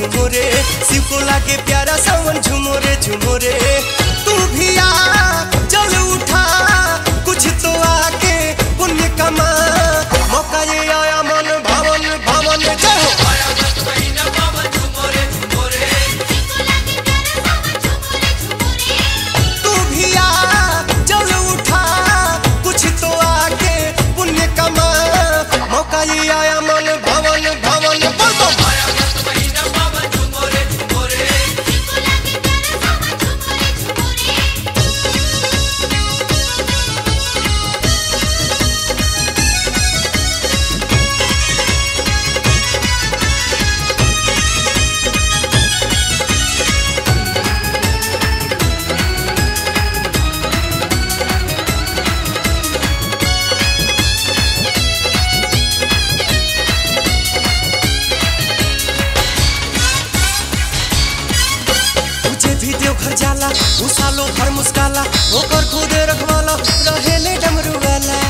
झुमुरे शिव को लागे प्यारा सावन झुमुरे झुमुरे तू भी आ चल उठा कुछ तो आके पुण्य कमा मौका ये आया मन भवन भवन जय हो तू भी आ चल उठा कुछ तो आके पुण्य कमा मौका ये आया मन भवन भवन बोल बम तुझे भी देवघर जाला उ सालो भर मुस्काला ओकर खुदे रखवाला रहेले डमरू वाला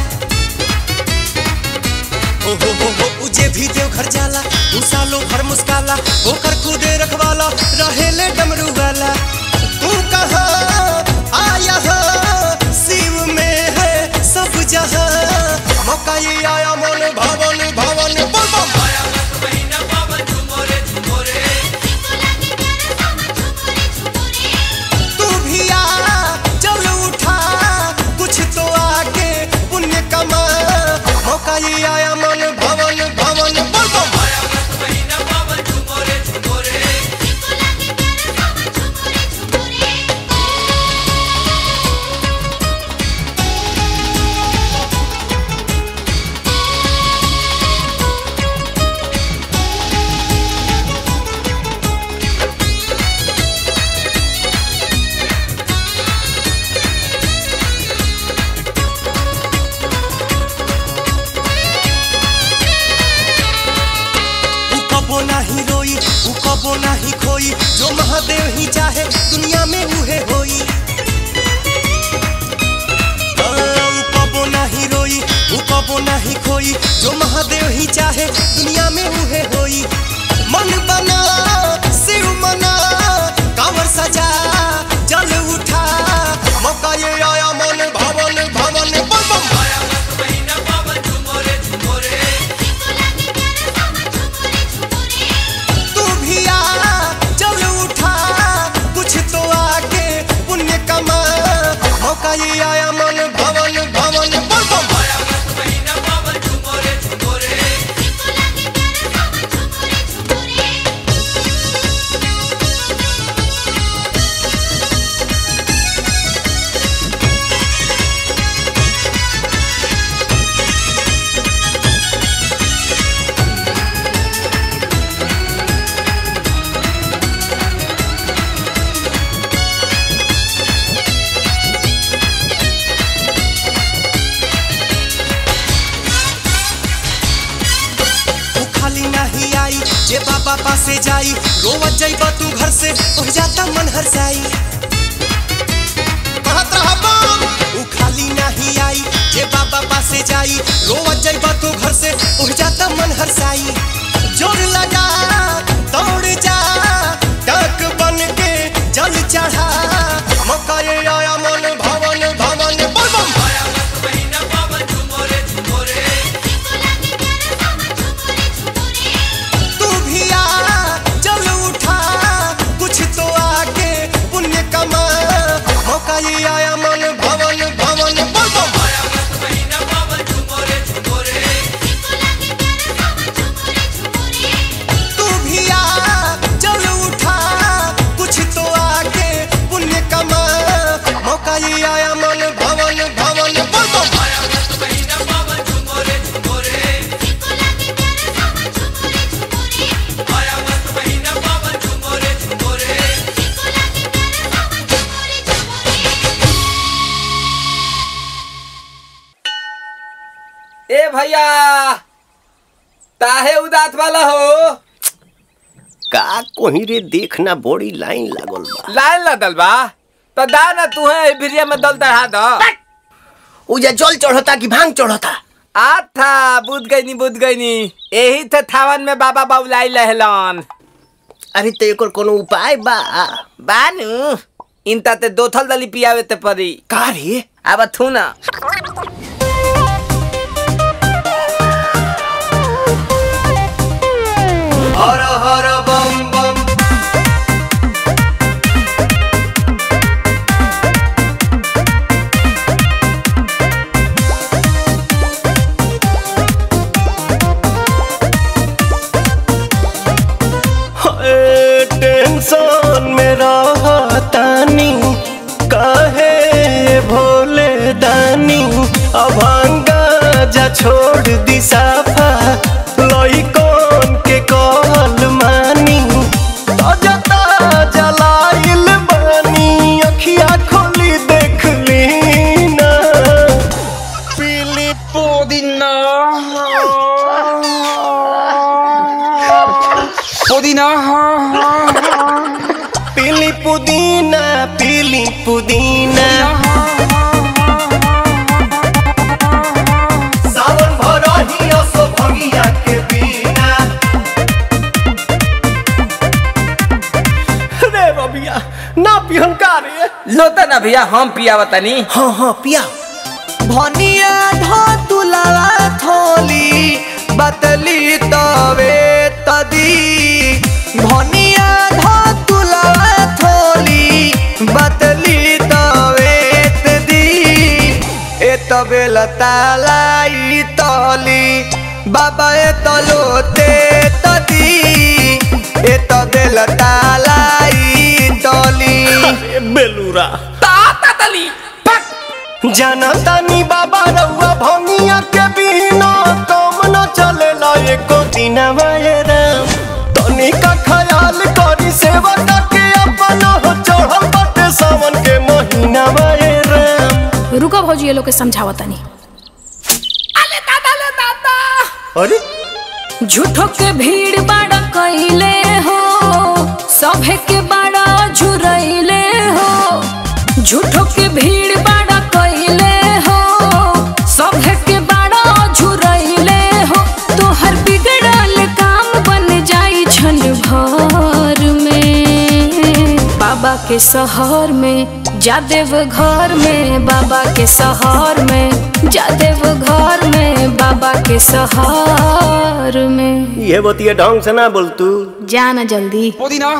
हो हो हो हो उजे भी देवघर जाला उ सालो भर मुस्काला ओकर खुदे रखवाला रहेले डमरू वाला तू कहाँ आया है शिव में है सब जहाँ मौका ये आया मन भवन भवन बोल बम तू भी आ चल उठा कुछ तो आके पुण्य कमा मौका ये आया मन भवन भवन बोल बम उ कबो नाही रोई उ कबो नाही खोई जो महादेव ही चाहे दुनिया में उहे होई हाँ, उ कबो नाही रोई उ कबो नाही खोई जो महादेव ही चाहे दुनिया में उहे होई मन बना शिव मना कांवर सजा जल उठा मौका ये आया मन भवन भवन बम बम तू भी आ चल उठा कुछ तो आके पुण्य कमा मौका ये आया मन भवन भवन बोल बम तू खाली नहीं आई जे बाबा पासे जाई रोवत जाइब तू घर से ओह जाता मन हरसाई कहत रहा बम ऊ खाली नहीं आई जे बाबा पासे जाई रोवत जाइब तू घर से ओह जाता मन हरसाई जोर लगा दौड़ जा टक बन के जल चढ़ा मौका ये आया मन भवन भवन बोल बम तू भी आ चल उठा कुछ तो आके पुण्य कमा मौका ये आया मन भवन भवन बोल बम तू भी आ चल उठा कुछ तो आके पुण्य कमा मौका ये आया मन भवन भवन बोल बम ए भैया ताहे उदात वाला हो का कोही रे देखना बड़ी लाइन लागल बा लाइन लदल बा तो दा ना तू है भिरिया में दल दढ़ा द उजा जल चढ़ता कि भांग चढ़ता आ था बुझ गई नी बुझ गई नी यही थे थावन में बाबा बाबुलाई लहलन अरे तो एकर कोनो उपाय बा बानू इंता ते दोथल दली पियावे ते परी का रे अब थू ना हर हर बम बम ए, टेंशन में रहतानी काहे भोले दानी अभांगा जा छोड़ दी साफा लइकन के कहल मानी ताजा ताजा लाइल बानी अखिया खोली देख ली ना पीली पुदीना पुदीना पीली पुदीना पीली पुदीना सावन भरही असो भंगिया के बिना रे रबिया ना पिहन का रे लोता ना भैया हम पियावा तनी हाँ हाँ पिया भनिया धतुलावा थोली बतली तवे तदी भनिया धतुलावा थोली बतली तवे तदी ए तबे लतालाई तली बाबा ए तलोते तदी ए तबे लतालाई तली अरे बेलूरा ताता दली पक जनतानी बाबा रउआ भंगिया के बिना काम न चलेला एको दिन राम तनी का ख्याल करी सेवा के अपन हो चढ़ल बाटे सावन के महीना राम रुको भौजी ये लोग के समझावा तनी अले दादा ले दादा अरे झूठो के भीड़ बाड़ा कइले हो सभे के बाड़ा झुरइले हो झूठो के भीड़ बाड़ा कइले हो सभे के बाड़ा झुरइले हो तोहर बिगड़ल काम बन जाई छन भर में बाबा के शहर में जादेव घर में बाबा के शहर में जादेव घर में बाबा के शहर में ये बतिया ढंग से ना बोल तू जाना जल्दी पुदीना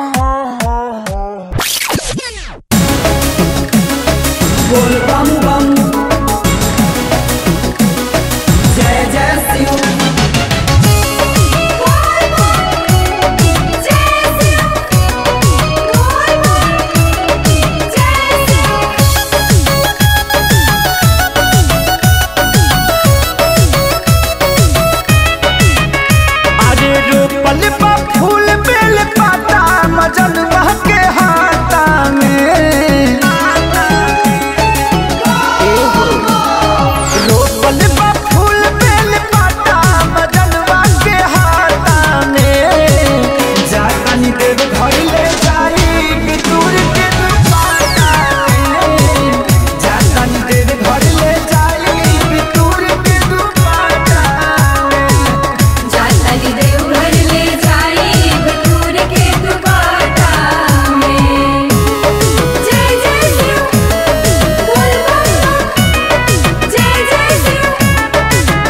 अरे रोपल बा फूल बेल पाता मजन के हाथा में रोपल बा फूल बेल पाता मजन के हाथा में जातानी देव घर ले जाई कि दूर के दुपाटा में जातानी देव घर ले जाई कि दूर के दुपाटा में जाताली देवघर ले जाई बटूर के दुपाटा में जय जय शिव बोल बम जय जय शिव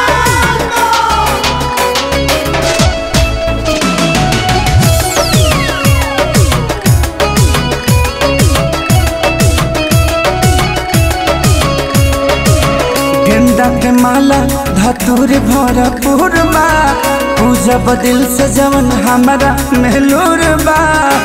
गेंदा के माला धतूर भरपूर बा पूजा बदिल से जवन हमारा महलूर बा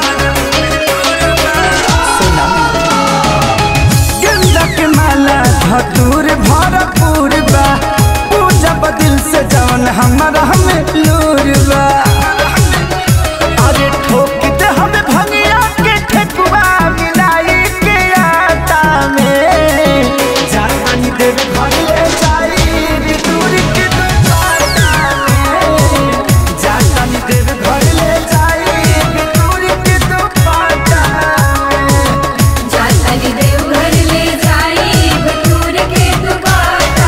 गेंदा के माला धतूर भरपूर बा पूजा बदिल से जवन हमारा महलूर बा अरे ठोक दे हमें भंगिया के ठेकुआ मिलाई के आटा में जातानी देव घर ले जाई दूर के दुपाटा में जातानी देव घर ले जाई दूर के दुपाटा में जाताली देवघर ले जाई बटूर के दुपाटा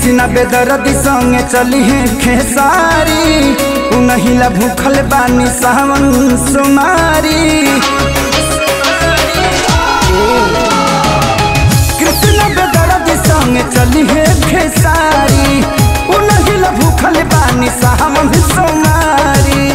कृष्णा बेदरदी संगे चली है खेसारी उनहिला भूखल बानी सावन सुमारी कृष्णा बेदरदी संगे चली है खेसारी उनहिला भूखल बानी सावन सुमारी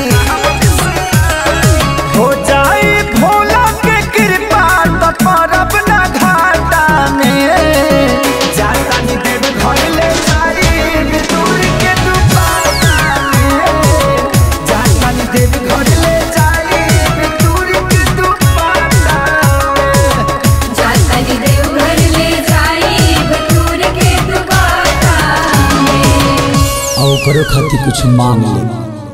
हो जाए भोला के कृपा तो परब ना घाटा में जातानी देव घर ले जाई दूर के दुपाटा में जातानी देव घर ले जाई दूर के दुपाटा में जाताली देवघर ले जाई बटूर के दुपाटा में और करो खातिर कुछ मांग ले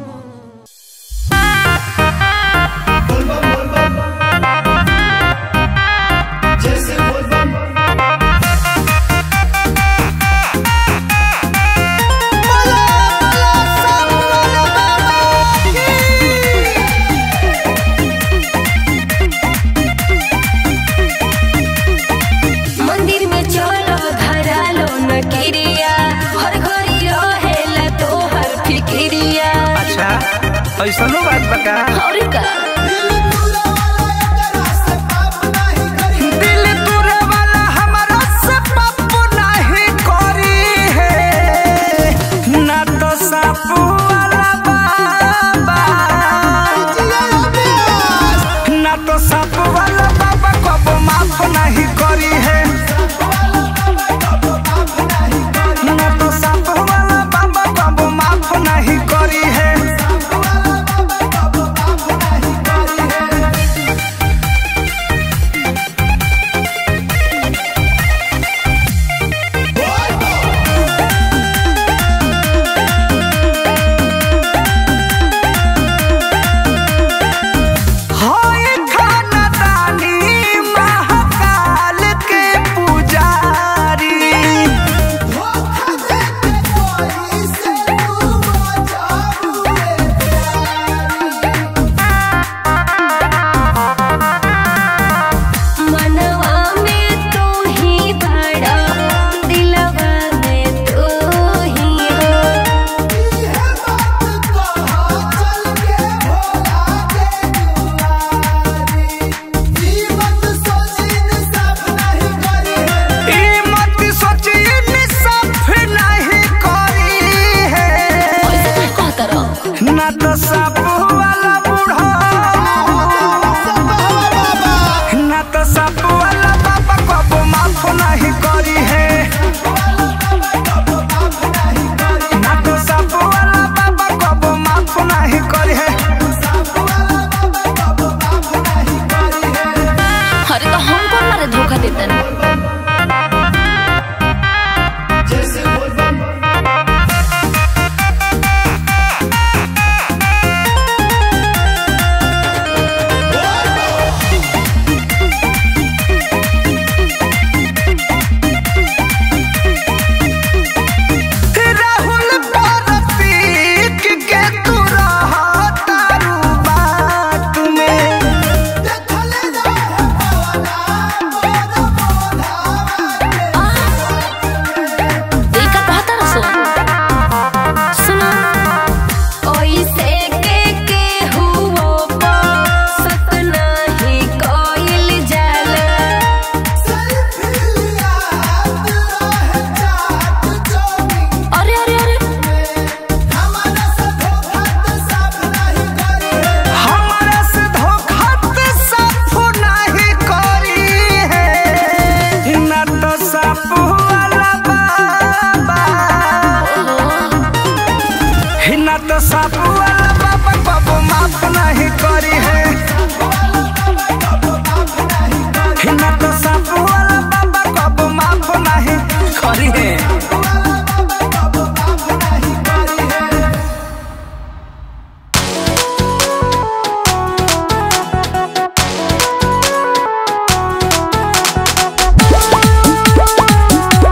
मंदिर में चलो धरा लो न किरिया हर घड़ी रहेला तोहर फिकिरिया अच्छा ऐसा बात बका और का दिल तुरे वाला हमारा से पप्पू नहीं करी है ना तो सापू वाला बाबा ना तो सापू वाला बाबा कबो माफ नहीं करी है ना तो सापू वाला बाबा कबो माफ नहीं करी है हाय खाना दानी महाकाल के पुजारी मनवा में तू ही बड़ा दिलवा में तू ही हो ई मत सोची निसफ नहीं करी है ऐसे क्या कहता रहो ना तो साप वाला बूढ़ा ना तो साप वाला बाबा कबो माफ नहीं करी है ना तो साप वाला बाबा कबो माफ नहीं करी है अरे तो हमको मारे धोखा देता ना राहुल परपीक के तू रहा तारू बात में देखा कहता ना सुन सुनो ओइसे के के हुओ पा सत नहीं कोइल जाला अरे अरे अरे हमारा से धोखा तो साफ नहीं करी है ना तो साफ वाला बाबा ना तो साफ वाला बाबा बाबू माफ नहीं करी है ना तो साफ वाला बाबा बाबू माफ नहीं करी है ओ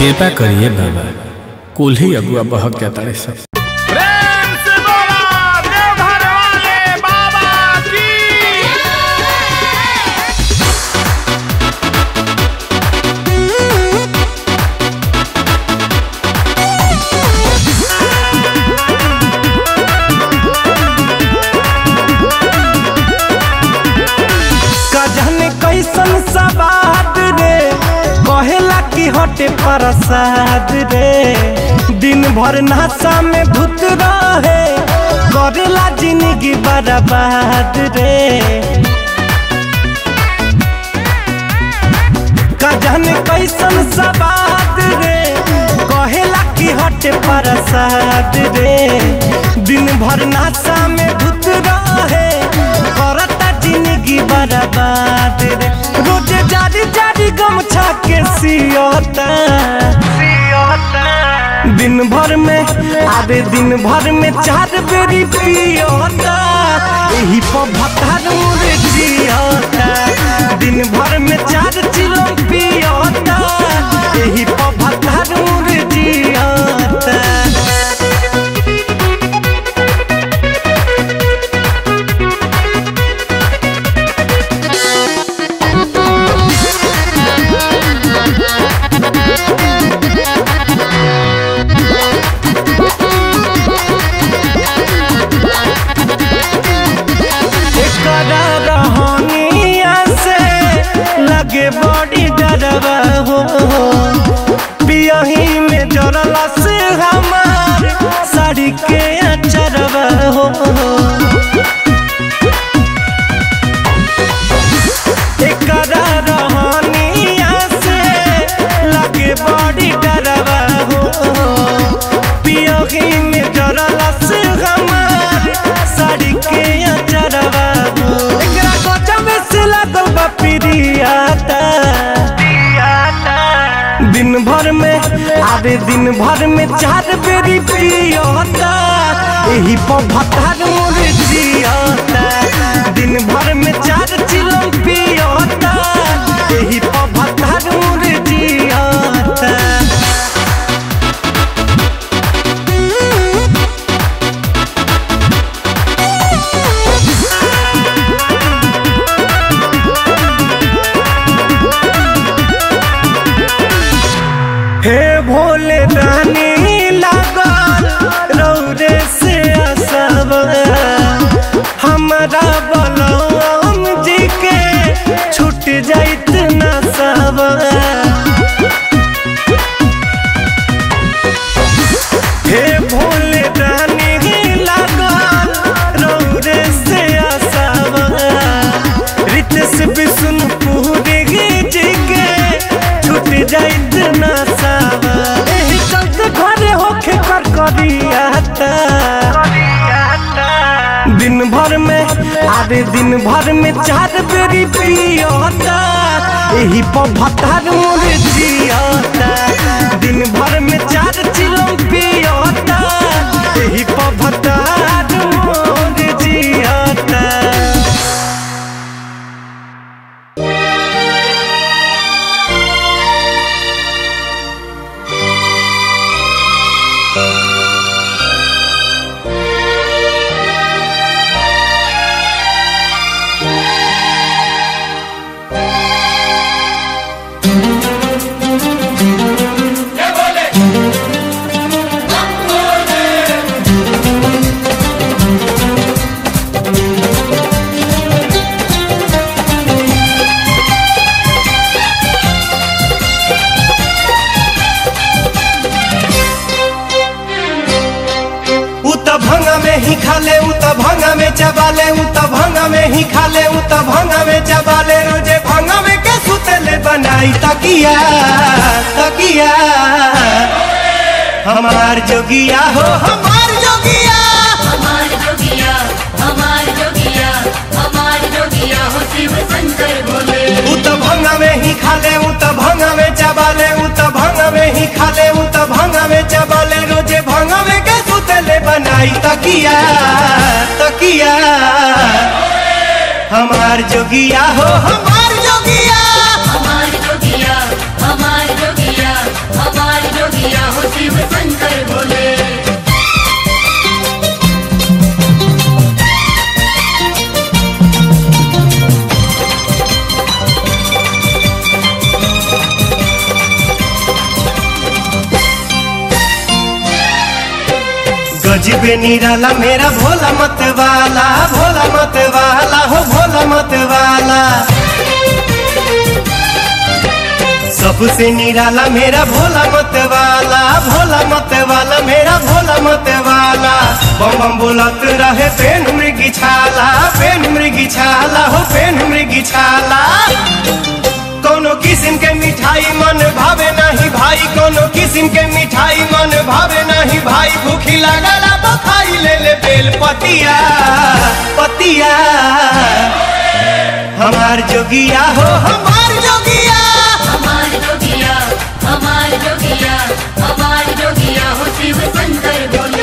कृपा करिए बाबा कुल ही अगुआ बहक जाता है सब प्रेम से बोला देवघर वाले बाबा की कजन कैसन सवाद रे कहेला कि हटे प्रसाद रे दिन भर नशा में धुत रहे करेला जिंदगी बर्बाद रे कजन कैसन सवाद रे कहेला कि हटे प्रसाद रे दिन भर नशा में धुत रहे करता जिंदगी बर्बाद रे रोज जारी जारी गमछा के सियोता दिन भर में आधे दिन भर में चार बेरी पियोता यही पर भतार मुरे जियोता दिन भर में चार चिलो पियोता यही पर भतार मुरे जियोता एकरा रहनिया से लगे बड़ी डरवा हो पियही में जरला से हमार साड़ी के अचरवा हो एकरा रहनिया से लगे बड़ी डरवा हो पियही में जरला से हमार साड़ी के अचरवा हो एकरा गजब से लागल बा पिरियाता दिन भर में आधे दिन भर में चार बेरी पियोता यही पर भतार मोरे जियोता दिन भर में चार चिलम पियोता यही पर भतार मोरे जियोता हे भोले रानी लागल रौरे से असब हमारा बलम जी के छूट जाइत न सब हे भोले रानी लागल रौरे से असब रितेश विष्णुपुरी जी के छूट जाइत न सब एही चलते घरे होखे कर करियाता दिन भर में आधे दिन भर में चार बेरी पियोता यही पर भतार मोरे जियोता दिन भर में चार चिलम पियोता यही पर भतार मोरे जियोता उ त भंगा में ही खा ले उ त भंगा में चबा ले उ त भंगा में ही खा ले उ त भंगा में चबा ले रोजे भंगा में के सुतेले बनाई तकिया तकिया हमार जोगिया हो हमार जोगिया हमार जोगिया हमार जोगिया हमार जोगिया हो शिव शंकर भोले उ त भंगा में ही खा ले उ त भंगा में चबा ले उ त भंगा में ही खा ले उ त भंगा में चबा ले रोजे भंगा में के सुतेले बनाई तकिया तकिया हमार जोगिया हो हमार जोगिया हमार जोगिया हमार जोगिया हमार जोगिया हो शिव शंकर भोले गजबे निराला मेरा भोला मत वाला भोला मत वाला हो भोला मत वाला सबसे निराला मेरा भोला मत वाला भोला मत वाला मेरा भोला मत वाला बम बम बोलत रहे पेन मृगी छाला पेन मृगी छाला हो पेन मृगी छाला कोनो किस्म के मिठाई मन भावे नहीं भाई कोनो किस्म के मिठाई मन भावे नहीं भाई भूखी लागला बखाई ले ले बेल पतिया पतिया हमार जोगिया हो हमार जोगिया हमार जोगिया हमार जोगिया हमार जोगिया हो शिव शंकर भोले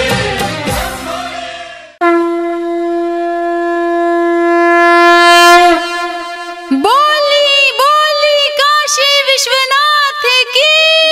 बोली बोली काशी विश्वनाथ की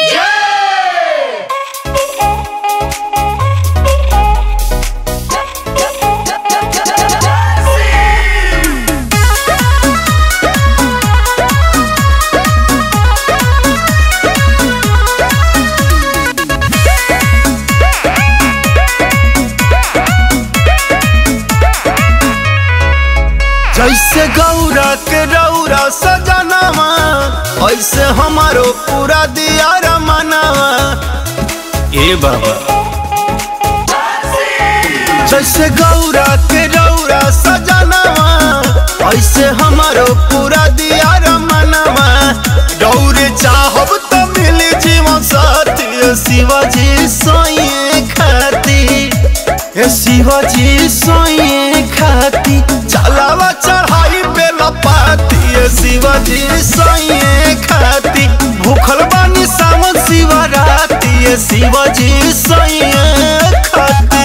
जैसे गौरा के रौरा सजनावा ऐसे हमारो पूरा दिया रमनावा ए बाबा जैसे गौरा के रौरा सजनावा ऐसे हमारो पूरा दिया रमनावा रौरे चाहब तो मिली जीवन साथी शिवाजी सोए खाती हे शिवाजी सोए खाती चलावा चढ़ाई पे लपाती हे शिवाजी सोए खाती भूखल बानी सावन शिवराती हे शिवाजी सोए खाती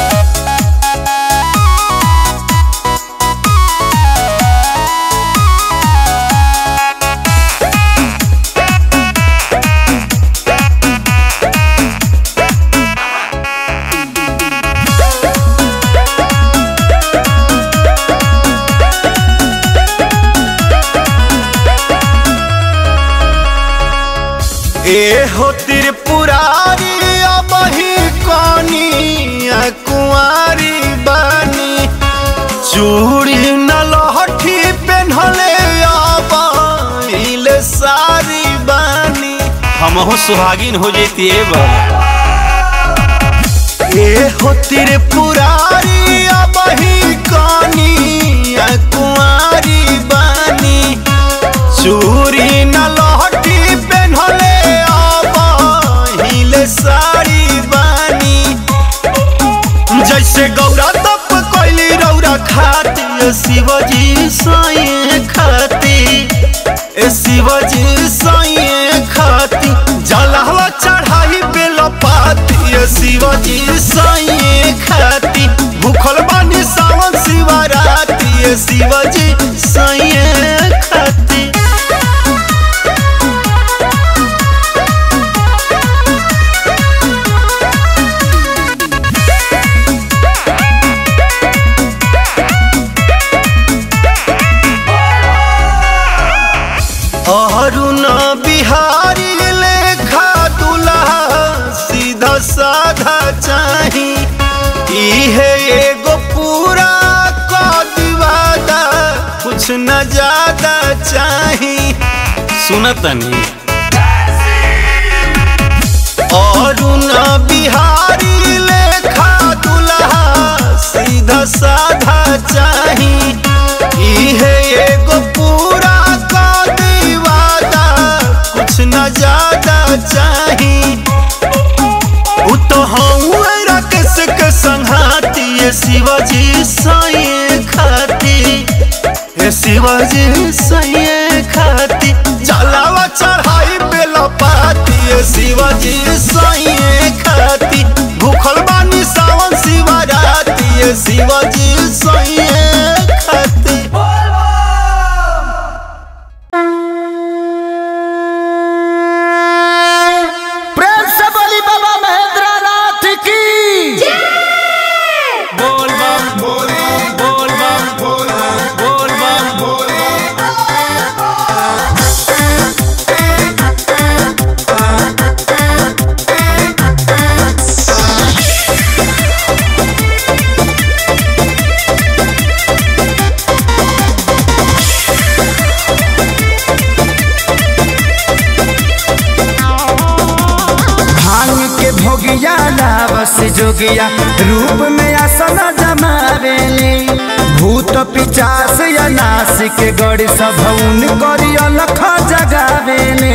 ए हो त्रिपुरारी अब ही कनी कुंवारी बानी चूड़ी न लहठी पेन्हले अब इले सारी बानी हमहु सुहागिन हो जेती ए बाबा ए हो त्रिपुरारी अब ही कनी कुंवारी बानी चूड़ी न लहठी पेन्हले अब हिले साड़ी बानी जैसे गौरा तप कोइली रौरा खाती ए शिवजी साए खाती ए शिवजी साए खाती जलहवा चढ़ाई पे लपाती ए शिवजी साए खाती भूखल बानी सावन शिवराती ए शिवजी साए खाती अरुण बिहारी लेखा दुल्हा सीधा साधा चाही इहे एगो पूरा क दीवादा कुछ न ज्यादा चाही सुनतनी अरुण बिहारी लेखा दुल्हा सीधा साधा चाही इहे एगो पूरा का दीवादा कुछ न ज्यादा चाही उ तो हूँ राकेश के संघाती ये शिवाजी साए खाती हे शिवाजी साए खाती चलावा चढ़ाई पे लपाती ये शिवाजी साए खाती भूखल बानी सावन शिवराती ये शिवाजी साए खाती प्रेम से बोली जोगिया रूप में आसन जमावेले भूत पिचास या नासिक गड़ी सभौन करी अलख जगावेले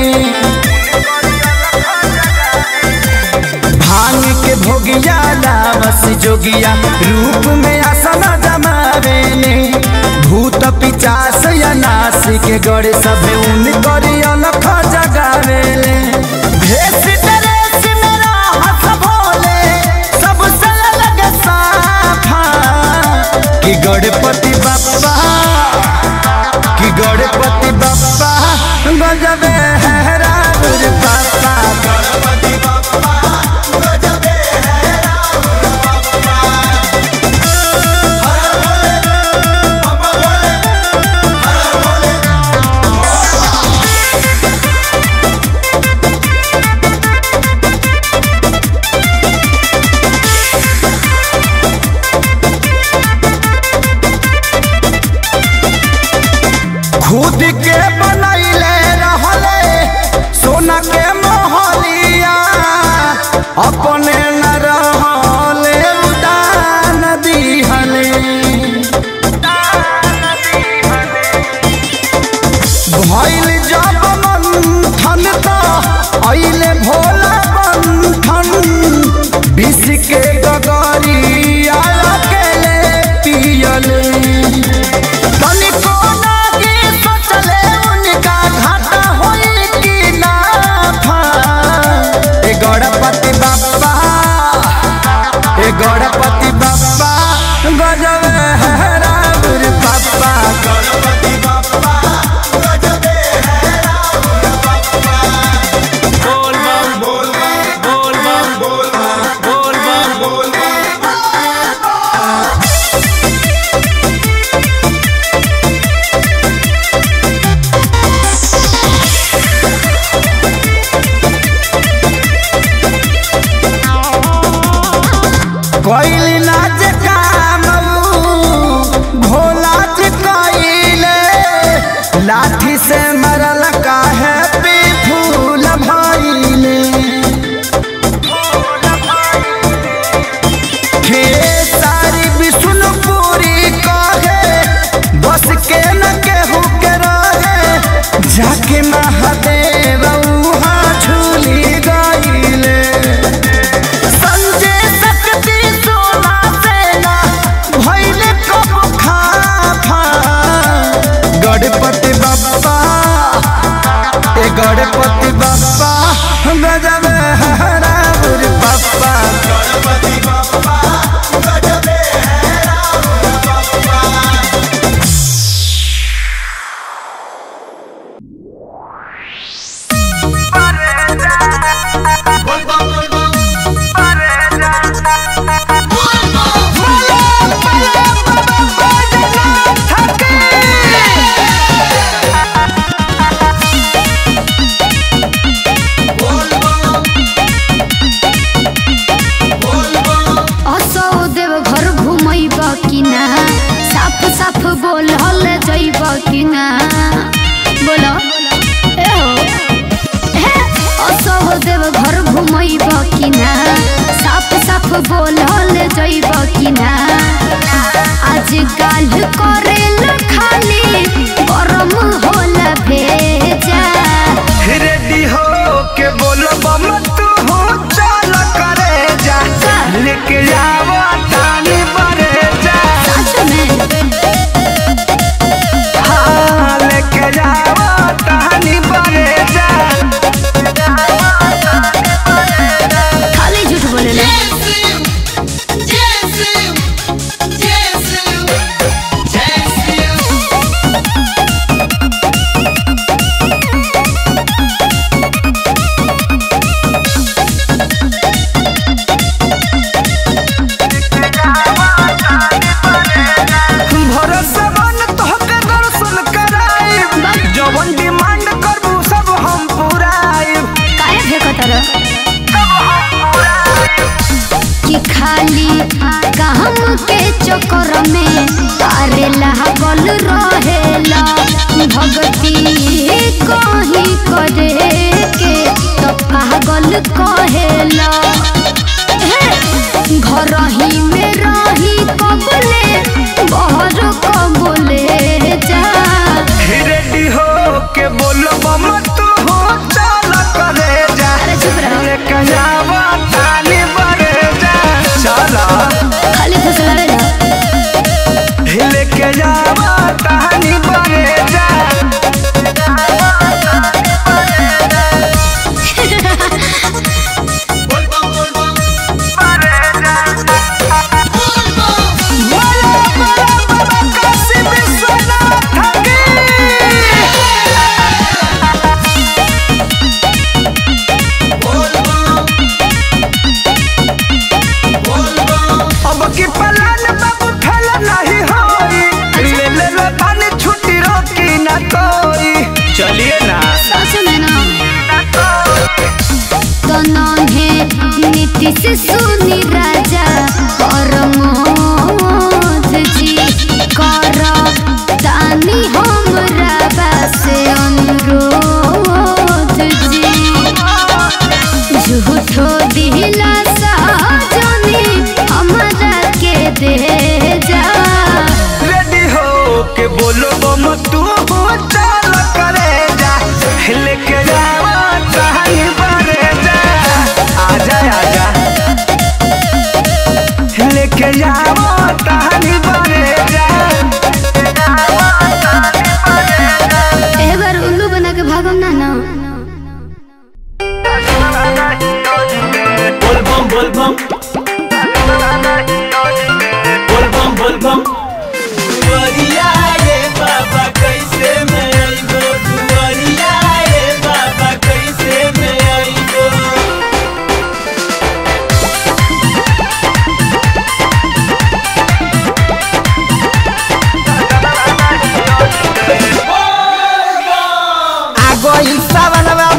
भांग के भोगिया लावस जोगिया रूप में आसन जमावेले भूत पिचास या नासिक गड़ी सभौन करी अलख जगावेले भेष ड्रेस मेरा हंस भोले सबसे अलग साफा कि गणपति बप्पा कि गणपति बप्पा गजबे है रावण बाप्पा गणपति बप्पा गजबे है रावण बाप्पा हर भोले बाबा भोले हर भोले खुद के बनैले रहले सोना के मोहलिया अपने न रहले उदान दिहले भइल जब मंथन त अइले भोला बंधन विष के गगरिया अकेले पियले तनिको नागी सोचले उनका घाटा होई कि नाफा ए गणपति बाप्पा ए गणपति बाप्पा गजब है रावण बाप्पा गणपति बाप्पा गजब है रावण बाप्पा बोल बम बोल बोल बम बोल बोल बम बोल कोइल नाच काम भोला जी कोइले लाठी से मरल काहे पे फूल भइले हे सारी विष्णुपुरी कहे बस के न केहू के रहे जाके महादेव उहाँ झूली गइले संजय शक्ति सोना सेना भइले कब खाफा गणपति बप्पा ए गणपति बप्पा गजब है रावण बप्पा गणपति बप्पा गजब है रावण बप्पा असो देव घर घुमैब कि ना साफ साफ बोल हल जैब कि ना बोलो ए हो हे असो देव घर घुमैब कि ना साफ साफ बोल हल जैब कि ना आज काल करेल खाली गरम होल भेजा रेडी हो के बोलो बम तू हो चल करे जा लेके जावा तानी बरे जा सच में हाँ लेके जावा तानी बरे जा खाली झूठ बोले ना Jésù, Jésù, Jésù,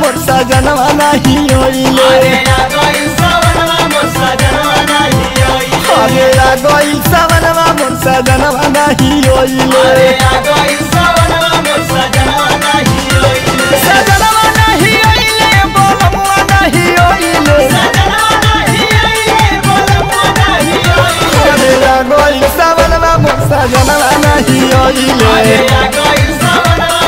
मोर सजनवा नहीं ओइले अरे आ गइल सवनवा मोर सजनवा नहीं सजनवा नहीं ओइले बोलमुआ नहीं ओइले अरे आ गइल सवनवा मोर सजनवा नहीं ओइले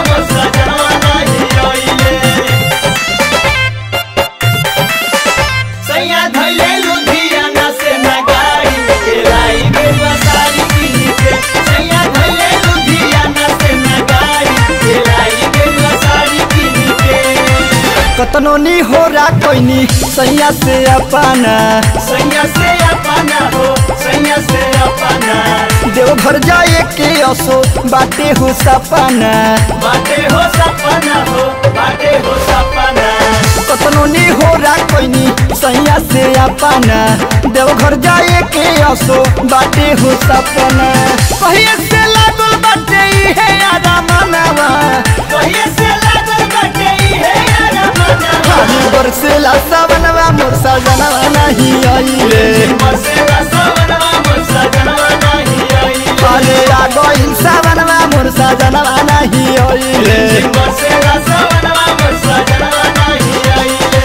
कतनो नी हो रा कोइनी सैया से अपना सैया से अपना हो सैया से अपना देवघर जाए के असो बाटे हो सपना बाटे हो सपना हो बाटे हो सपना कतनो नी हो रा कोइनी सैया से अपना देवघर जाए के असो बाटे हो सपना कहिए से लागल बाटे इहे आदा मनवा कहिए से लागल बाटे इहे यारा मनवा खाली बरसेला सवनवा मोर सजनवा नहीं आइले मसेला सवनवा मोर सजनवा नहीं आइले अरे आ गइल सवनवा मोर सजनवा नहीं आइले मसेला सवनवा मोर सजनवा नहीं आइले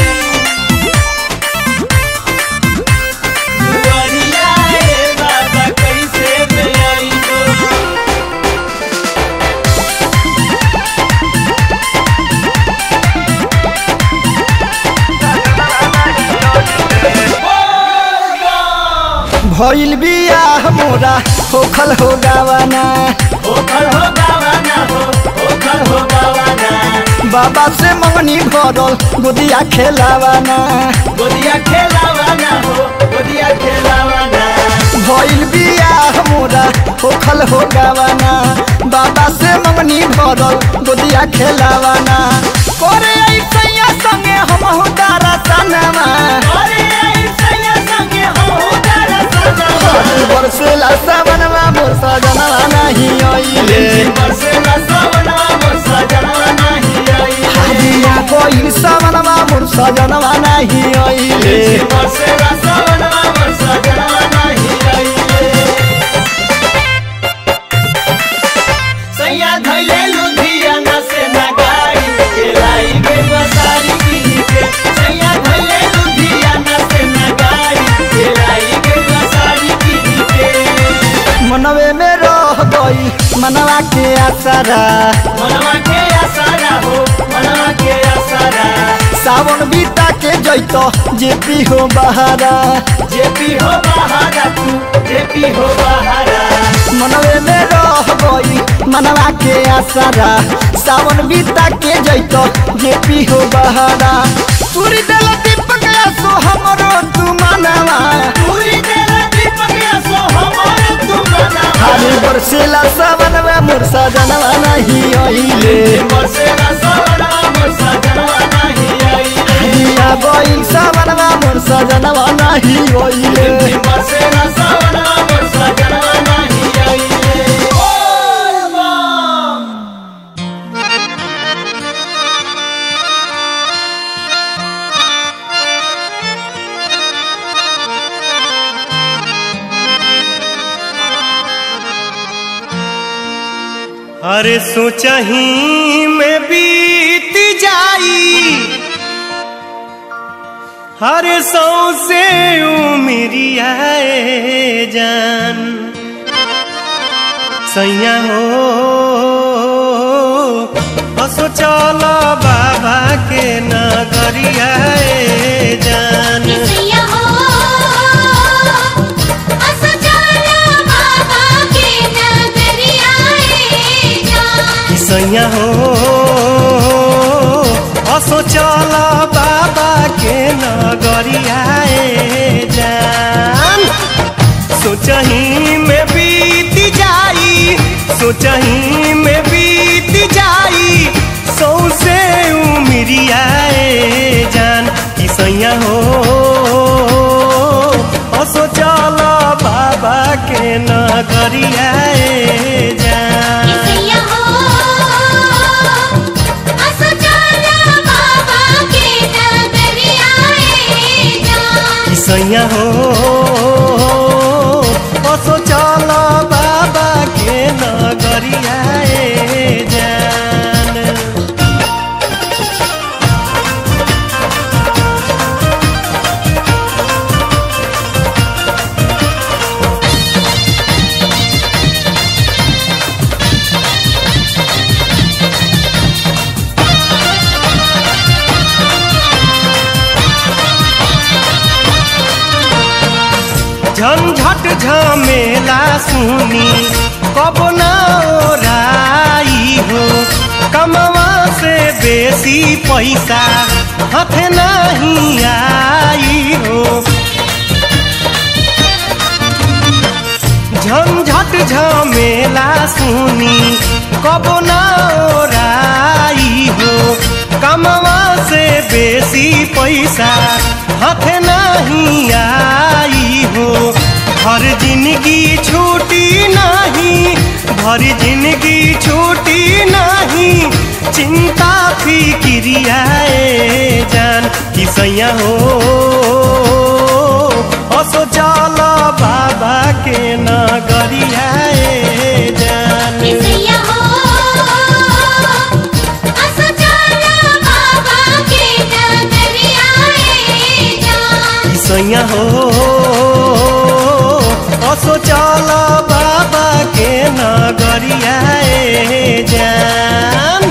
दुआरिया ए बाबा कैसे में आइलो भइल बियाह मोरा होखल हो गावाना ओखल हो गावाना हो ओखल हो गावाना बाबा से मंगनी भरल गोदिया खेलावाना गोदिया खेलावाना हो गोदिया खेलावाना भइल बियाह मोरा होखल हो गावाना बाबा से मंगनी भरल गोदिया खेलावाना करे आई सैया संगे हम हो दारा सनवा अरे आई सैया संगे हो तारा सजना बरसेला सवनवा मोर सजनवा नहीं आइले बरसेला सवनवा मोर सजनवा नहीं आइले हादिया कोई सवनवा मोर सजनवा नहीं आइले बरसेला सवनवा मोर सजनवा नहीं आइले सैया धैले लुधियाना से ना गाई के लाई के बसारी की के सैया धैले लुधियाना से ना गाई के लाई के बसारी की के मनवे में रह गई मनवा के आसरा मनवा के आसारा हो मनवा के आसारा सावन बीता के जैतो जेपी हो बहारा जेपी हो बहारा तू जेपी हो बहारा मनवे में रह गई मनवा के आसरा सावन बीता के जैतो जेपी हो बहारा पूरी दिल दीपक सो हमरो तू मनवा पूरी तेरा दीपक सो हमारे तू बना हारी बरसेला सावनवा मोर सजनवा नहीं आइले बरसेला सवनवा मोर सजनवा नहीं आइले दिया गइल सावनवा मोर सजनवा नहीं आइले बरसेला सवनवा मोर सजनवा नहीं आइले बोल बम अरे सोचही में बीत जाई हरे सौ से उमरिया जान सैया हो असो चल बाबा के नगरिया जान किसिया हो असो चला बाबा के नगरिया रे जान सैया हो असो चल बाबा के नगरिया जान सोचही में बीत जाई सोचही में बीत जाई सौसे उमरिया जान कि सैया हो असो चल बाबा के नगरिया जान किसिया हो असो चला बाबा झंझट झमेला सुनी कब ना ओराई हो कमवा से बेसी पैसा हाथ नहीं आई हो झंझट झमेला सुनी कब ना ओराई हो कमवा से बेसी पैसा हाथ नहीं आई हो हर जिंदगी छूटी नहीं भर जिंदगी छूटी नहीं चिंता फिक्रियाए जान किसैया हो असो चल बाबा के नगरियाए जान किसैया हो असो चला बाबा के नगरिया ए जान सैया हो असो चल बाबा के नगरिया जान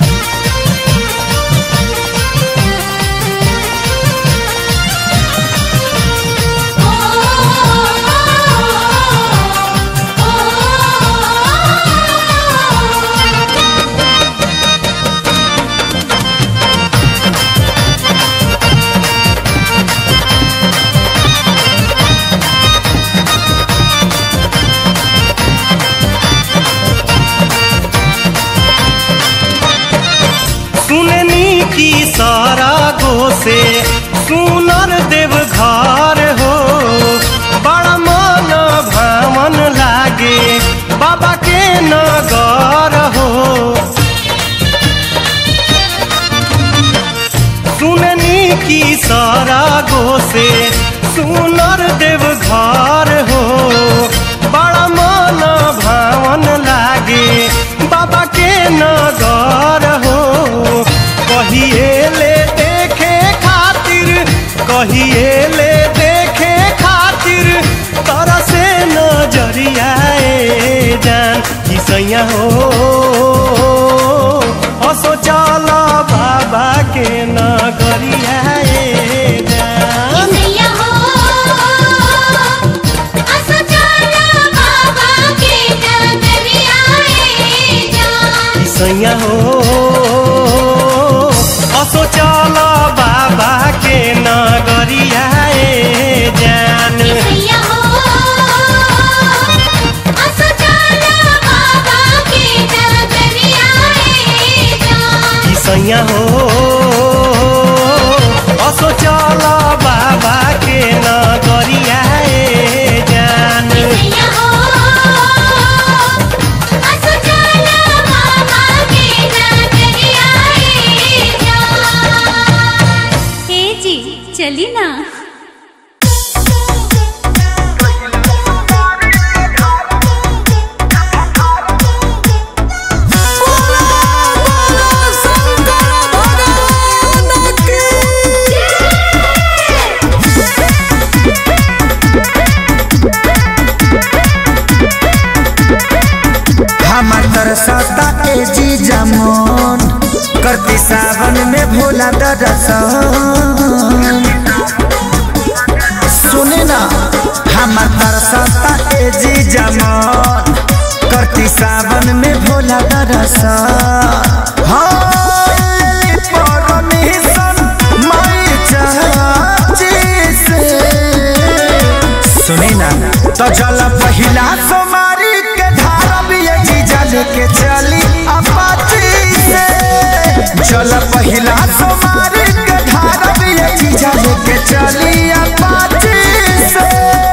सुननी की सारा गो से सुनर देव घर हो बड़ा मन भावन लागे बाबा के नगर हो सुननी की सारा गो से सुनर देव घर हो बड़ा मन भावन लागे बाबा के नगर हो कहिए ले देखे खातिर कहिए ले देखे खातिर तरह से नजरिया जान किसैया हो असो चल बाबा के नगरिया जान किसैया हो असो चला बाबा के नगरिया ए जान सैया हो असो चल बाबा के नगरिया जान किसैया हो असो चला बाबा के नगरिया ए जान सैया हो असो चल बाबा के नगरिया जान किसैया हो असो चला बाबा के नगरिया ए जान हे जी चली ना हमार तरसता ए जी जमन करती सावन में भोला दरसन सुने ना हमार तरसता ए जी जमन करती सावन में भोला दरसन हाँ, लेली परमिशन माई चाची से सुनी ना तो जल पहिला सोमारी के धारा भी ये जीजा लेके चली अपाची से जल पहिला सोमारी के धारा भी ये जीजा लेके चली अपाची से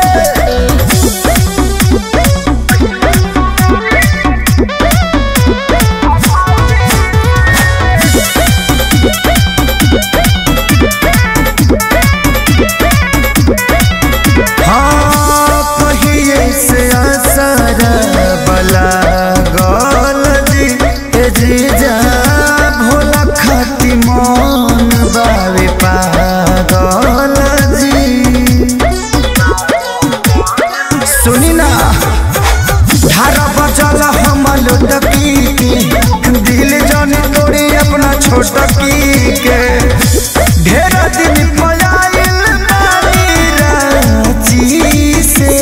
हाँ कहिए से असर बला गल जी ए जीजा भोला खाती मन बावे पागल जी सुनी ना धारा बचल हम लुटकी के दिल जन तोड़ी अपना छोटकी के ढेर दिन पयाइल बानी रांची से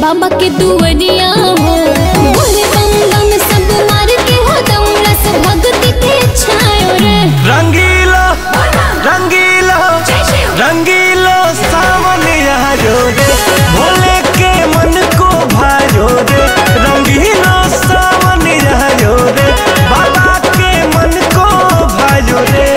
बाबा के दुआरिया हो बोले बम बम सब मार के हो दम रस भक्ति के छायो रे रंगीला रंगीला रंगीला सावन आयो रे भोले के मन को भायो रे रंगीला सावन आयो रे बाबा के मन को भायो रे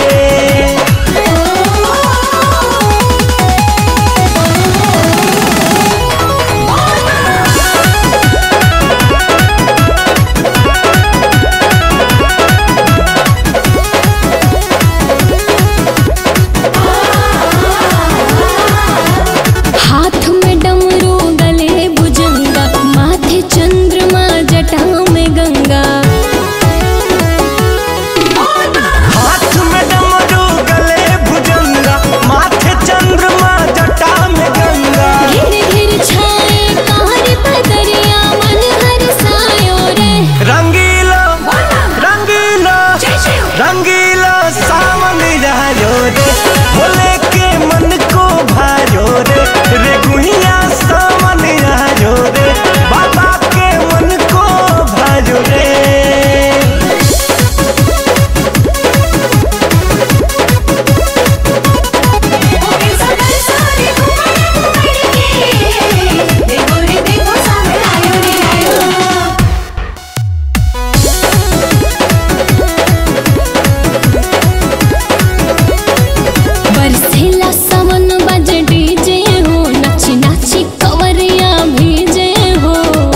हाथ में डमरू गले भुजंगा माथे चंद्रमा जटा में गंगा हाथ में डमरू गले भुजंगा माथे चंद्रमा जटा में गंगा घिर घिर छाए कार बदरिया मन हर सायो रे रंगीला रंगीला रंगीला सावन आयो रे भोले के मन को भायो रे रे गुहिया सावन आयो रे बाबा के मन को भायो रे बरसेला सावन बज डीजे हो नाची नाची कवरिया भीजे हो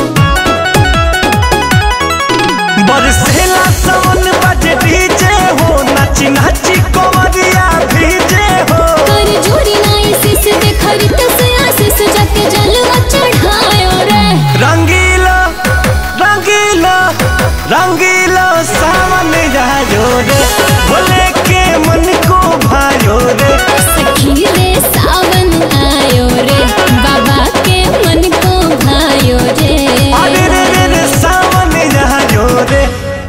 बरसेला सावन बज डीजे हो नाची नाची कोवरिया भीजे हो कर जोरी नाई सिस देखरी तस आसिस जाके जलवा चढ़ायो रे रंगीला रंगीला रंगीला सावन आयो रे भोले के मन को भायो रे सखी रे सावन आयो रे बाबा के मन को भायो रे अरे रे रे रे सावन आयो रे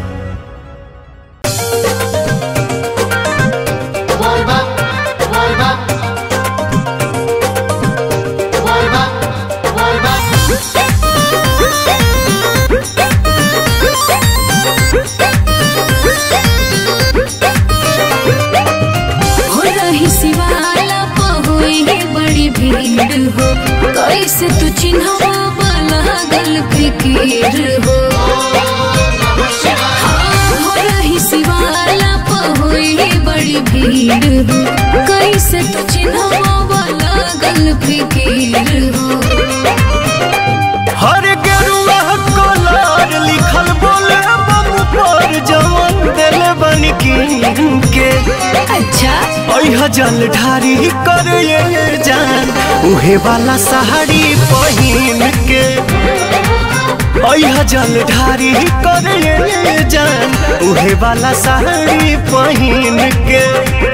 हो रही शिवाला पहुई बड़ी भीड़ हो कैसे तू चिन्हवा लागल फिकीर हो हाँ, हो रही शिवाला पहुई बड़ी भीड़ हो कैसे तू चिन्हवा लागल फिकीर हो हर गेरुआ कलर लिखल बोले बम पर जवन दिल बन के अच्छा अह जल ढारी कर ये जान उहे वाला साड़ी पहिन के अह जल ढारी कर ये जान उहे वाला साड़ी पहिन के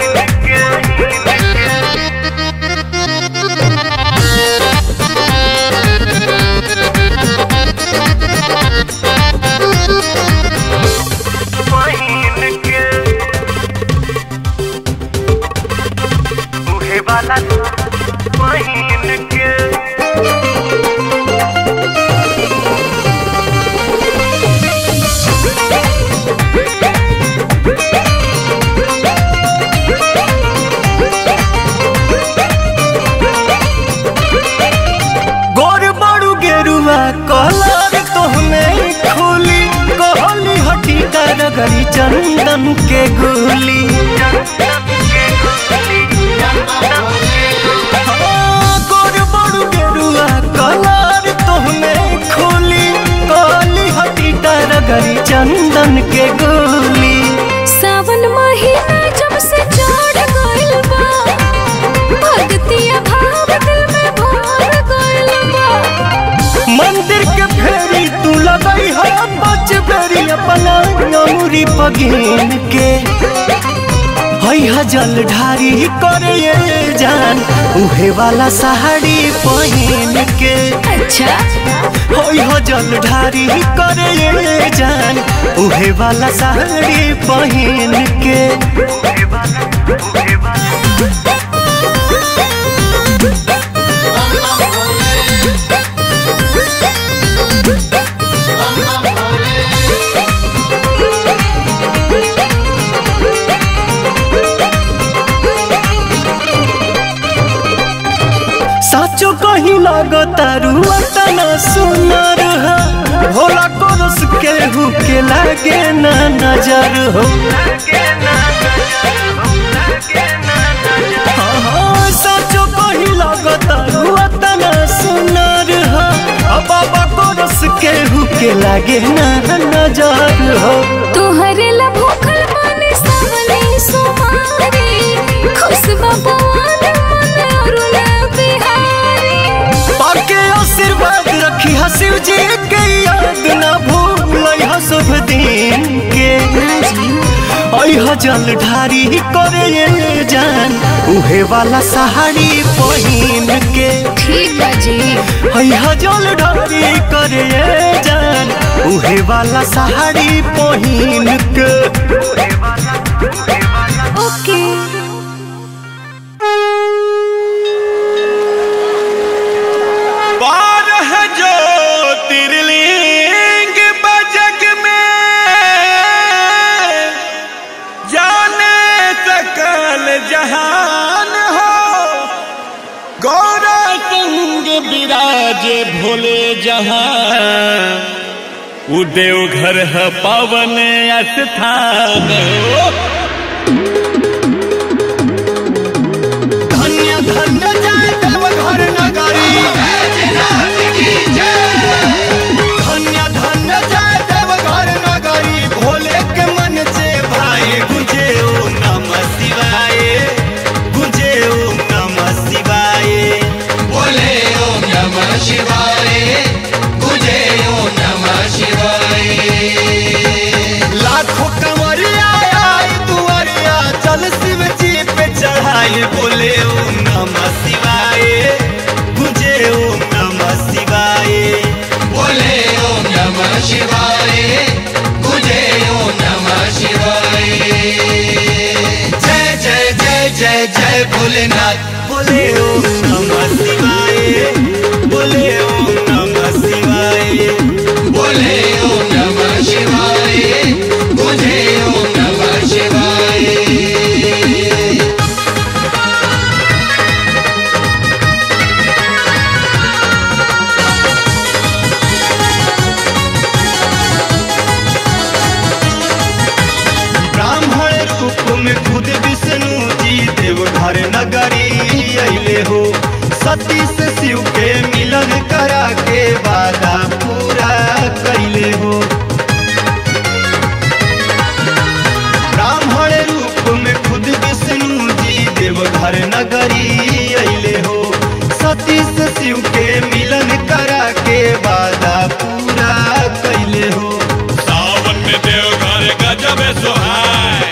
पहिन के उहे वाला पहिन के गोर बड़ू गेरुआ कलर तोहमे खोली कहली हटी कर गरी चंदन के गोली हाँ, गोर बड़ू गेरुआ कलर तोहमे खोली कहली हटी कर गरी चंदन के गोली सावन महीना जब से चढ़ गइल बा भक्तिया भाव दिल में भर गइल बा मंदिर के फेरी तू लगई है बच बेरी अपना अमूरी पगीन के हई ह जल ढारी करे ये जान उहे वाला साड़ी पहिन के अच्छा हई ह जल ढारी करे ये जान उहे वाला साड़ी पहिन के Bye. साचो कहीं लगतारू तना सुनर हो भोला कोरस केहू के लागे ना नजर हो हाँ, हाँ, साचो कहीं लगतारू तना सुनर हो आ बाबा कोरस केहू के लागे ना नजर हो तोहरे ला भूखल माने सावले सुमारी खुशबा पवन मन अरुला बिहारी पाके आशीर्वाद रखी हा शिव जी के याद ना भूल हा शुभ दिन के अह जल ढारी करे ये जान उहे वाला सहारी पहिन के ठीक है जी अह जल ढारी करे ये जान उहे वाला सहारी पहिन के ओके बारह ज्योतिर्लिंग बजग में जाने सकल जहान हो गौरा संग विराजे भोले जहान उ देवघर है पावन स्थान हो धन्य धन्य जय देवघर नगरी धन्य धन्य जय देवघर नगरी भोले के मन से भाई गुंजे ओम नमः शिवाय गुंजे ओम नमः शिवाय बोले ओम नमः शिवाय गुजे ओम नमः शिवाय लाखों कंवरिया आई दुआरिया चल शिव जी पे चढ़ाई बोले ओम नमः शिवाय गुंजे ओम नमः शिवाय बोले ओम नमः शिवाय गुजे ओम नमः शिवाय जय जय जय जय जय भोलेनाथ बोले ओम नमः शिवाय बोले ओम नमः शिवाय बोले ओम नमः शिवाय गुजे ओम नमः शिवाय ब्राह्मण रूप में खुद विष्णु जी देवघर नगरी अइले हो सती से शिव के मिलन करा के वादा पूरा कैले हो ब्राह्मण रूप में खुद विष्णु जी देवघर नगरी अइले हो सती से शिव के मिलन करा के वादा पूरा कैले हो सावन में देवघर गजब सोहाय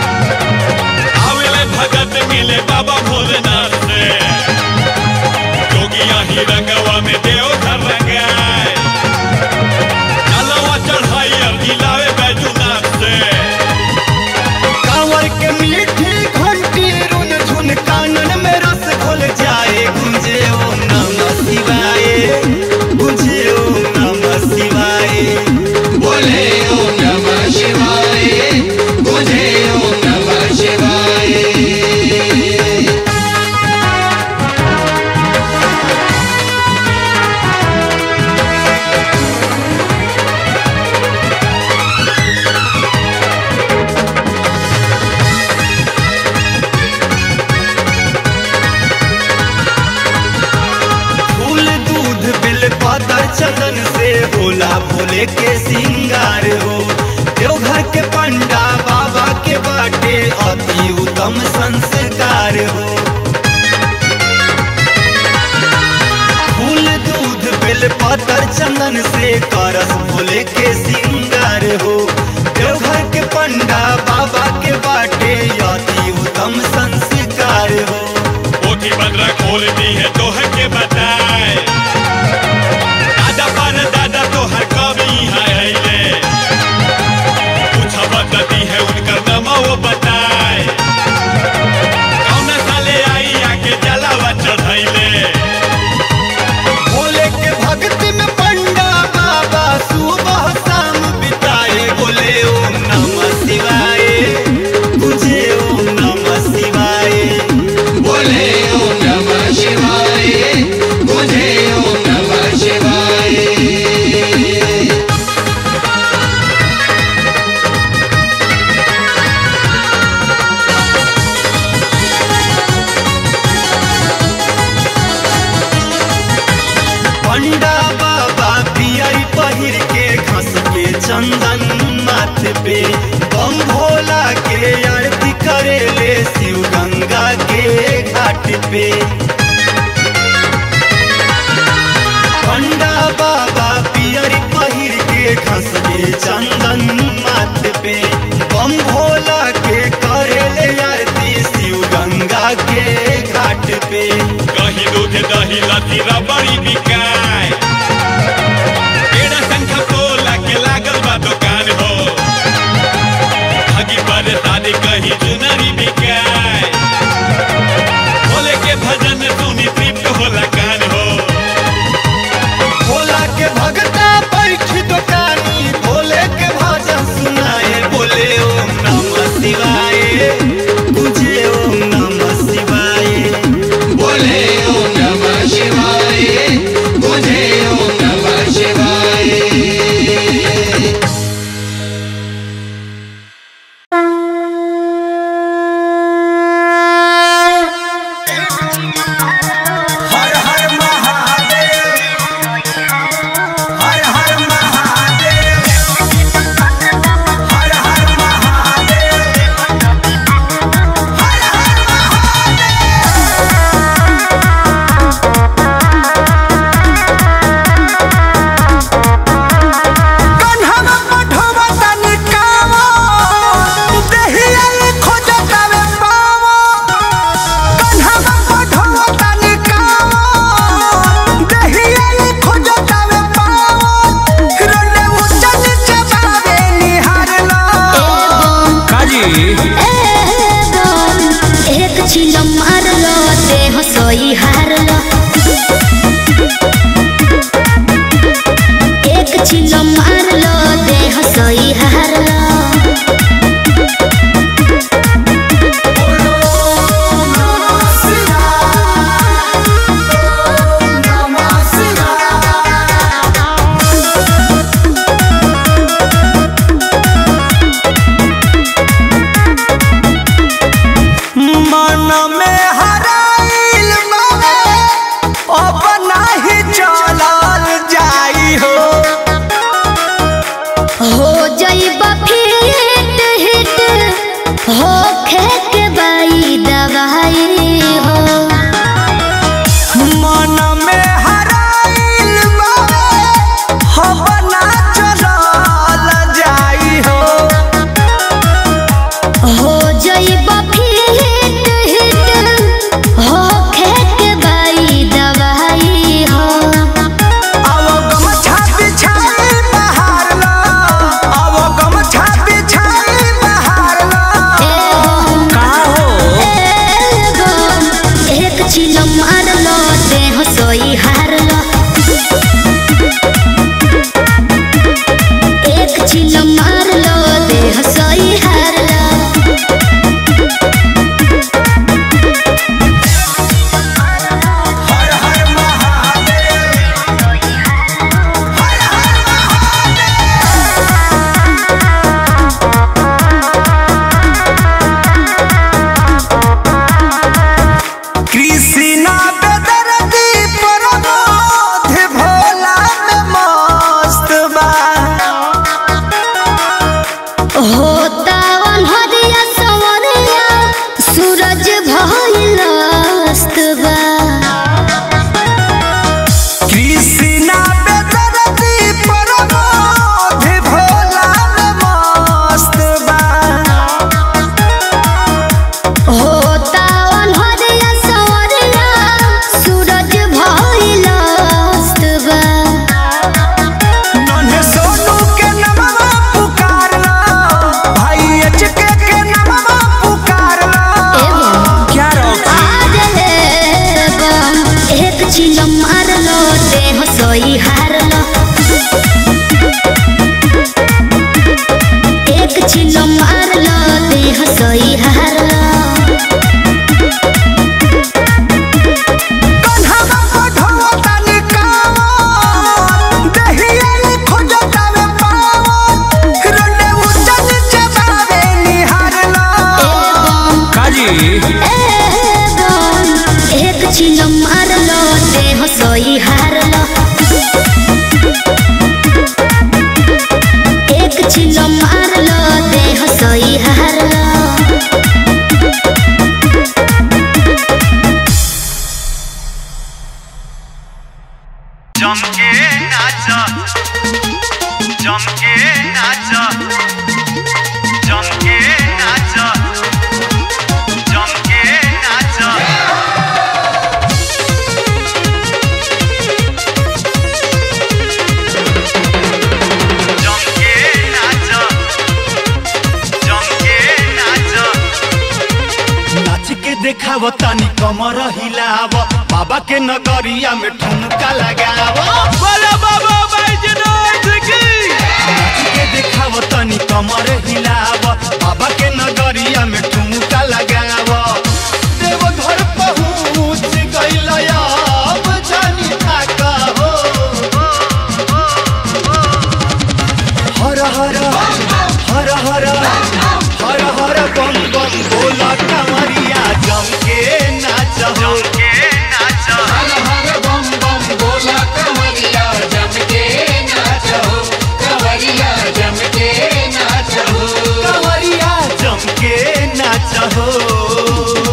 आवेले भगत मिले बाबा भोलेनाथ से जोगिया ही रंगवा में देवघर रंगाय चलवा चढ़ाई अर्जी लावे बैजूनाथ से कांवर के मीठी घंटी रुन झुन कानन में रस घोल जाए गुंजे ओम नमः शिवाय गुंजे ओम नमः शिवाय बोले ओम नमः शिवाय गुजे ओम नमः शिवाय फूल दूध बिल पातर चंदन से भोला भोले के सिंगार हो देवघर के पंडा बाबा के बाटे अति उत्तम संस्कार हो फूल दूध बिल पातर चंदन से करस भोले के सिंगार हो देवघर के पंडा बाबा के बाटे अति उत्तम संस्कार हो पोथी बंदरा खोलती है तो है के बताए दादा पर दादा तो हर कवि है अइले कुछ बदलती है उनका नमा वो बताए कौन साले आई आके जलावा चढ़ैले भोले के भक्ति में पंडा बाबा सुबह शाम बिताए बोले ओम नमः शिवाय तुझे ओम नमः शिवाय बोले ओम नमः शिवाय पे पंडा बाबा पियर पहिर के खसले चंदन माथ पे बम भोला के करेले आरती शिव गंगा के घाट पे कहीं दूध दही लती रबड़ी बिकाय पेड़ा शंख पोला के लागल बा दुकान हो ठगी पर शादी कहीं चुनरी बिकाय भोले के भजन सुनी तृप्त होला कान हो भोला के भगता बैठी दुकानी भोले के भजन सुनाए बोले ओम नमः शिवाय तुझे ओम नमः शिवाय बोले ओम नमः शिवाय तुझे ओम नमः शिवाय हर हर महादेव हर हर महादेव हर हर महादेव हर हर कन्हवा पठवा तनि कावा देहिया खोजतावे पावा कन्हवा पठवा तनि कावा देहिया खोजतावे पावा रोले ऊंचा नीचे बावे निहारला काजी एक छिल मारलो देह सोई हारलो एक छिल मारलो देह सोई हारलो मन में हराइल बावे अब नाही चलल जाई हो हो जाइबा फिट हिट हो खेक बाई दवाई हो मन में हराइल बावे अब ना चलल जाई हो हो जाइबा फिट हिट हो खेक बाई दवाई हो अब गमछा बिछाई बहार लो अब गमछा बिछाई बहार लो का हो एगो एक छिल मारलो देह सोई हारलो एक छिल मारलो देह सोई हारलो हर हर महादेव हर हर कृष्णा बेदर्दी प्रमोद भोला में मस्त बा होता अनहरिया सवरिया सूरज भइल अस्त बा कृष्णा बेदर्दी प्रमोद भोला में मस्त बा होता अनहरिया सवरिया सूरज भइल अस्त बा नन्हे सोनू के नमवा पुकार लो भाई एचके के नमवा पुकार लो क्या रॉकी एक छिल मारलो देह सोई हारलो एक छिल मारलो देह सोई हारलो कन्हवा पठवा तनि कावा देहिया खोजतावे पावा रोले ऊंचा नीचे बावे निहार लो काजी एक छिल मारलो देह सोई हारलो एक छिल मारलो देह सोई हारलो जमके नाच जमके नाच जमके नाच जमके नाच जमके नाच जमके नाच नाच के देखाव तनी कमर हिलाव बाबा के नगरिया में ठुमका लगाव बोला बाबा बैजनाथ की नाच के देखाव तनी कमर हिलाव बाबा के नगरिया में ठुमका लगाव देव घर पहुँच गइल अब जानी थाका हो हर हर हर हर हर हर बम बम बोला कमरिया जमके नाच जमके नाच हर हर बम बम बोला कवरिया जमके नाच हो कवरिया जमके नाच हो कमरिया जमके नाच हो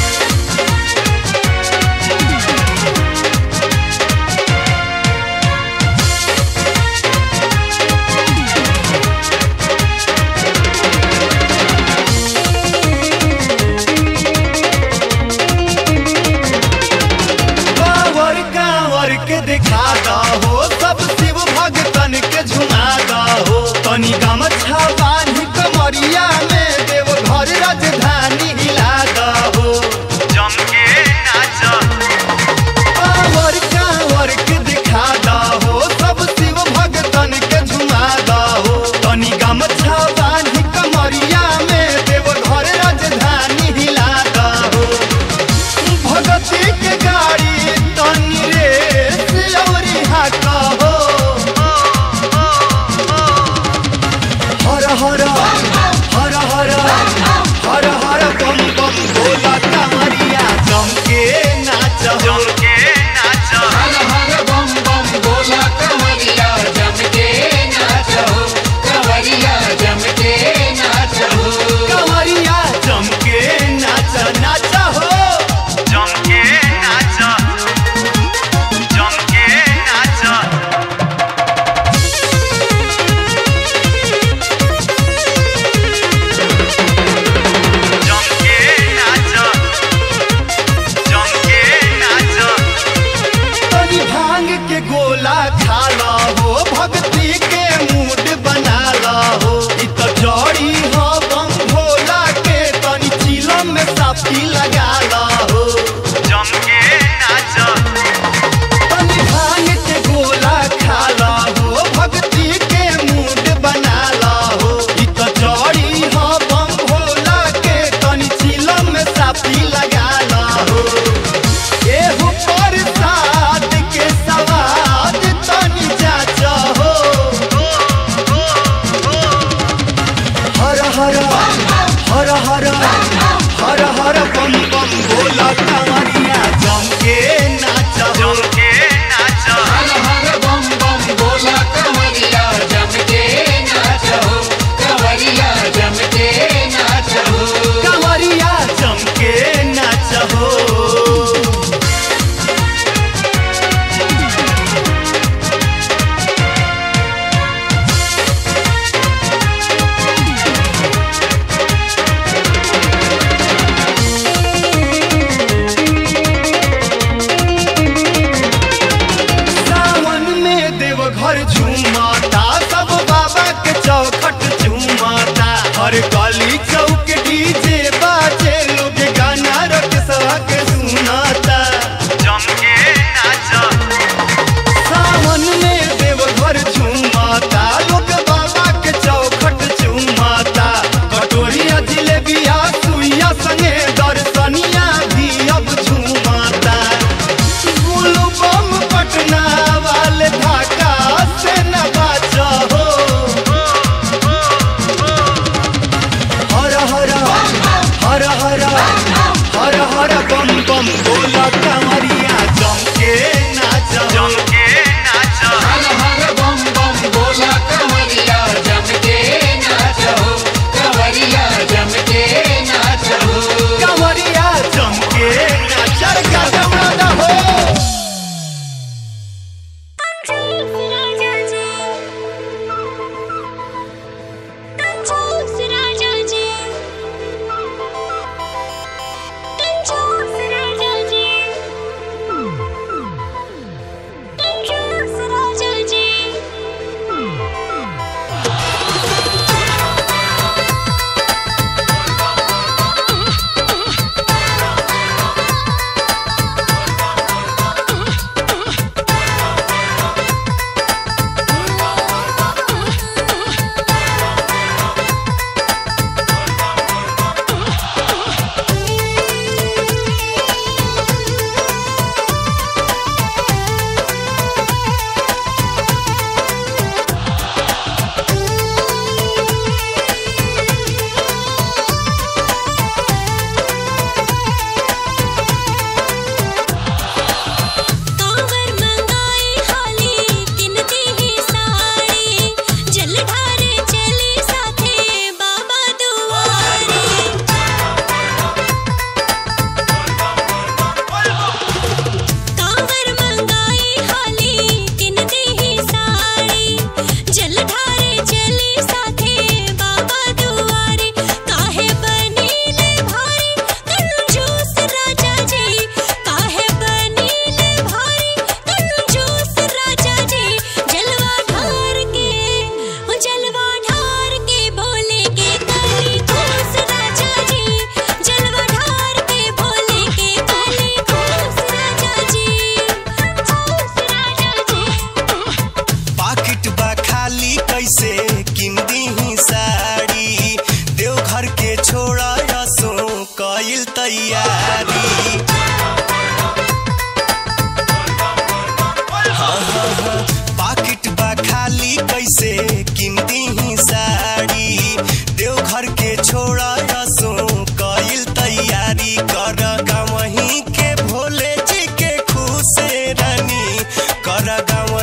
कांवर कांवर के दिखा हो सब शिव भगतन के झुमा हो तनी गमछा बांधी कमरिया में देव घर राजधानी हिला हो जमके नाच कांवर कांवर के दिखा हो सब शिव भगतन के झुमा हो तनी गमछा बांधी कमरिया में देव घर राजधानी हिला हो भगती के गाड़ी तनी रे औरी हाका हो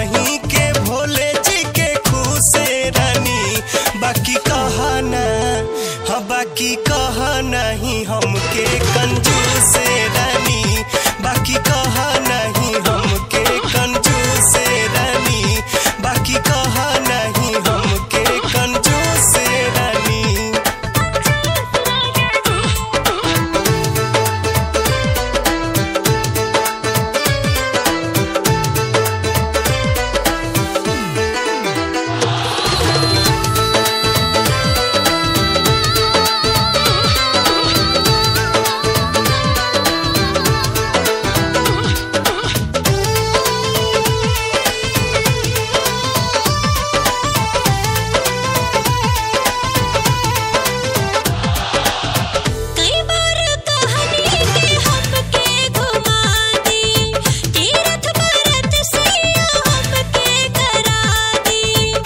नहीं के भोले जी के खुशे रानी बाकी कहा ना हाँ बाकी कहा नहीं हमके कंजूस रानी बाकी कहा नहीं हमके कंजूस रानी बाकी कहा नहीं हमके कंजूस रानी कई बार कहानी के हमके घुमा दी तीरथ भरत से हमके करा दी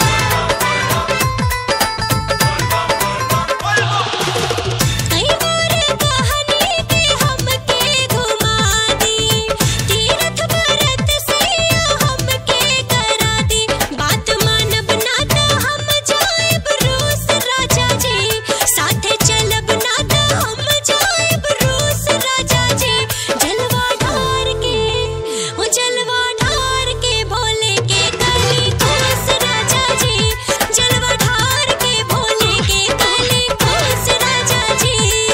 कई बार कहानी के हमके घुमा दी तीरथ भरत से हमके करा दी बात मानब ना त हम जाएब रूस राजा जी साथे चलब ना त हम जाएब रूस राजा जी जलवा ढार के ओ जलवा ढार के भोले के कली खुश राजा जी जलवा ढार के भोले के कली खुश राजा जी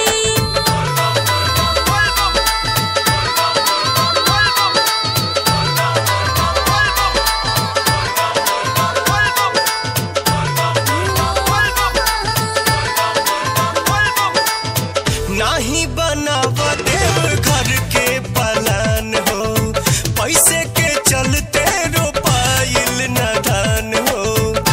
नाही बनाव देव घर के पलान हो पैसे के चलते रोपाइल न धान हो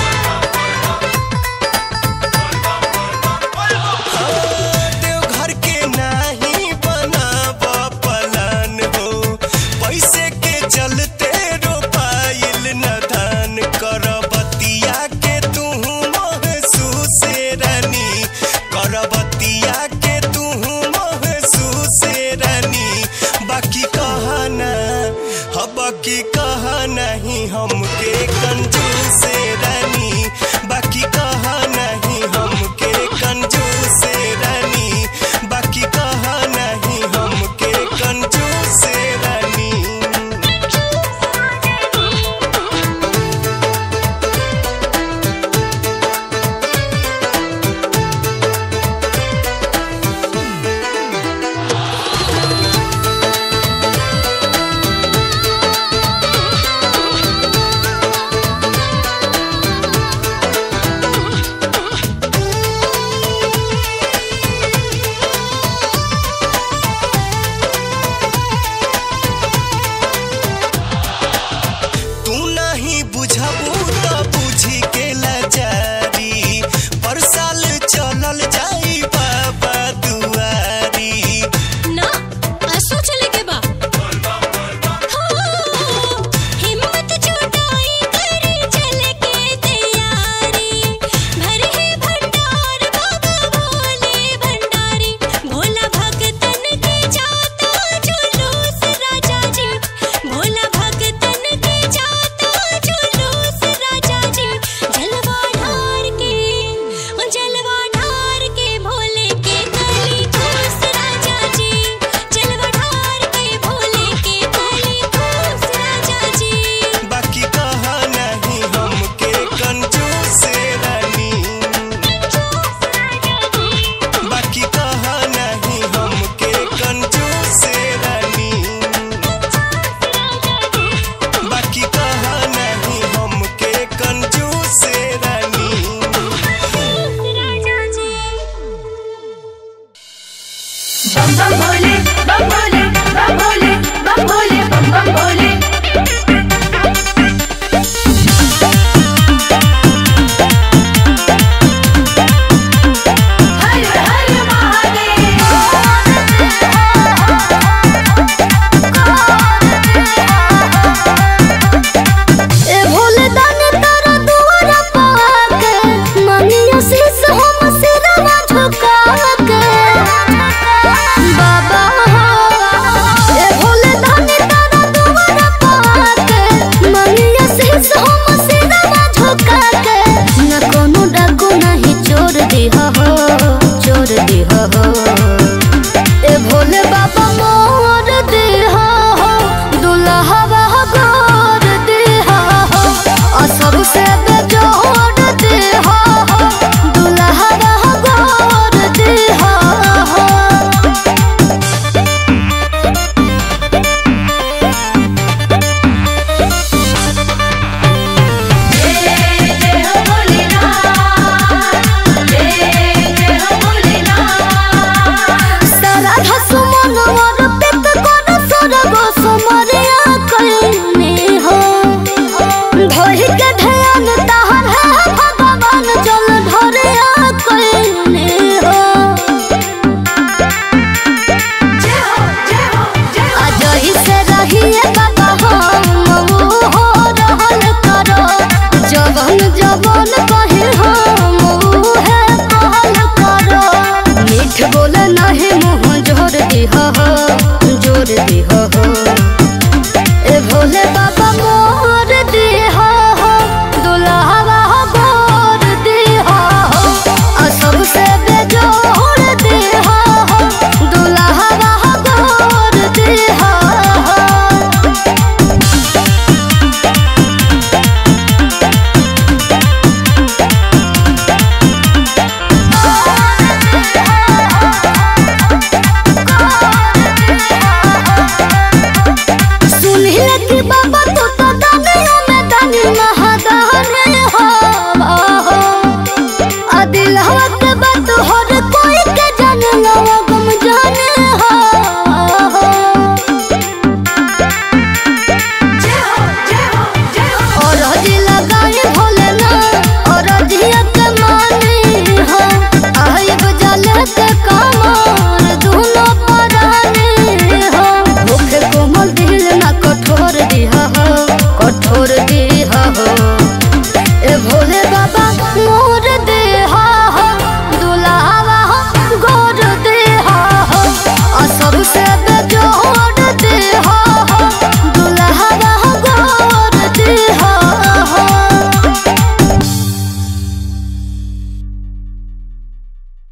हाँ, देवघर के नाही बनाव पलान हो पैसे के चलते रोपाइल न धान करबतिया के तू महसूस रानी करबतिया के तू महसूस रानी बाकी कहा ना हाँ बाकी कहा नहीं हमके